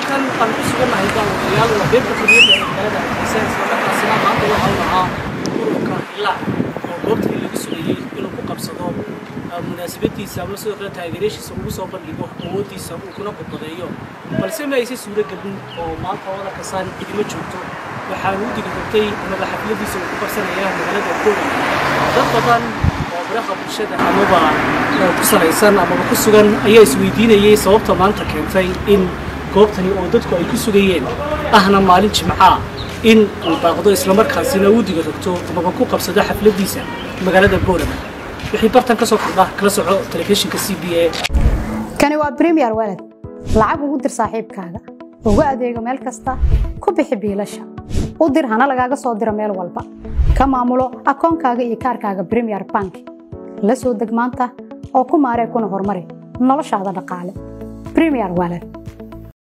halkan aan ku sugannahay daawadayaal waa beerta xorriyadda ee magaalada hargeysa islamarkaasina maanta waxa uu ahaa ururka ilaa oo goobtii lagu sugayey inuu ku qabsado munaasabadiisa ama sidoo kale taageerayaashiisa ugu soo bandhigo awooddiisa uu kuna badbadeeyo balse ma aysan suuro gelin oo maanta wadanka saan cidima joogto waxaanu u digirogtay amaba xafladiisa uu ku qabsanaya magaalada boland dad badan oo biraha bulshada amaba ku salaysan amaba ku sugan ayaa isweydiinayay sababta maanta keentay in goobtani oo dadku ay ku sugayeen ahna maalin jimcaa in uu baaqdo islamarkaasina uu diga rogto amaba ku qabsado xafladiisa magaalada boland wixii bartan ka soo kordha kala soco telefishinka c b a kani waa bremiyer walad lacag ugu dir saaxiibkaaga ugu adeego meel kasta ku bixi biilasha u dir hana lagaaga soo diro meel walba ka maamulo akoonkaaga iyo kaarkaaga bremiyer bank la soo deg maanta oo ku maaree kuna horumari noloshaada dhaqaale bremiyer walad